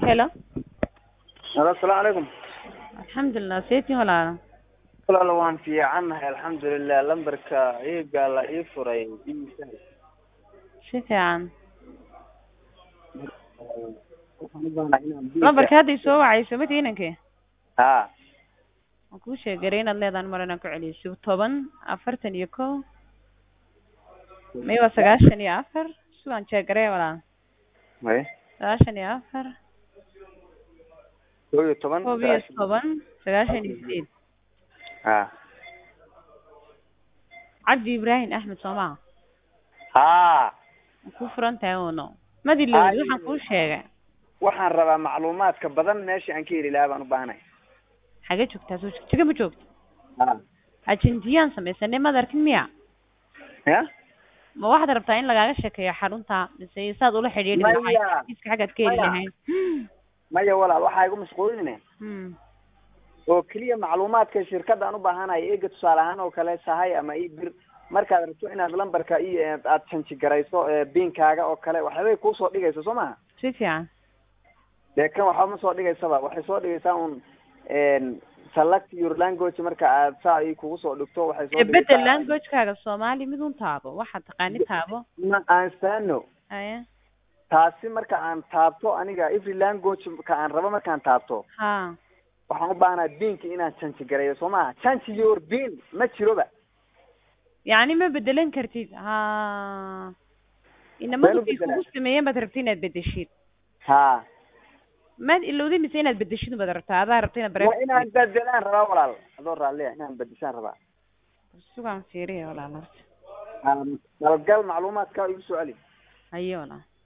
Hello. Halo, asalaamu calaykum. Alxamdulilah, seetiin walaalo. Walaal waan fiicannahay alxamdulilah lambarka iigaa la ii furay iisa Si fiican. waxaan u baahanahay inaan biilka- Lambarka hadda i soo wacayso mati inankee haa waan kuu sheegaray inaad leedahan mar inaan ku celiyo toban afartan iyo kow may waa sagaashan iyo afar sugaan jeegaree walaal may sagaashan iyo afar kow iyo toban koob iyo toban sagaashan iyo sideed haa cabdi ibraahim axmed soomaa haa waan kuu furan tahay uno madilowd Ay. waxaan kuu sheegay waxaan rabaa macluumaadka badan meesha aan ka heli lahaa baan u baahanahay xagee joogtaa soo jigjiga ma joogto haa ajentiyaan samaysanay maad arkin miya ya ma waxaad rabtaa in lagaaga sheekeeyo xarunta mise saad ula xidhiidhi Maya. lahayd iska xaggaad ka heli Maya. lahayd maya walaal waxaa igu mashquuline Hmm. oo keliya macluumaadka shirkadda aan u baahanahay eega tusaale ahaan oo kale sahay ama ii bir markaad rabto inaad lambarka iyo aad janji garayso ee biinkaaga oo kale waxbay kuusoo dhigayso soo maha si fiican dee kan waxba ma soo dhigaysaba waxay soo dhigaysaa un select your language marka aad saa ay kugu soo dhigto waxay soo ee bedel dhigaysaa- languagekaaga soomaali mid un taabo waxaad taqaani taabo ma aan faano aya taasi marka aan taabto aniga every language ka aan rabo markaan taabto ha waxaan u baahanahay biinka inaan janji gareeyo soo maha janji your biin ma jiroba yacni ma bedelan kartid ha inamadu Been u kii bedelaa. kugu sameeyeen baad rabta inaad bedeshid ha maad ilowday mise inaad bedeshid baad rabtaa adaa rabta inaad waa inaan bedelaan rabaa walaal adoo raalliya inaan bedeshaan rabaa sugaan fiiriya walaal horta dalgal macluumaadka igu soo celi haye walaal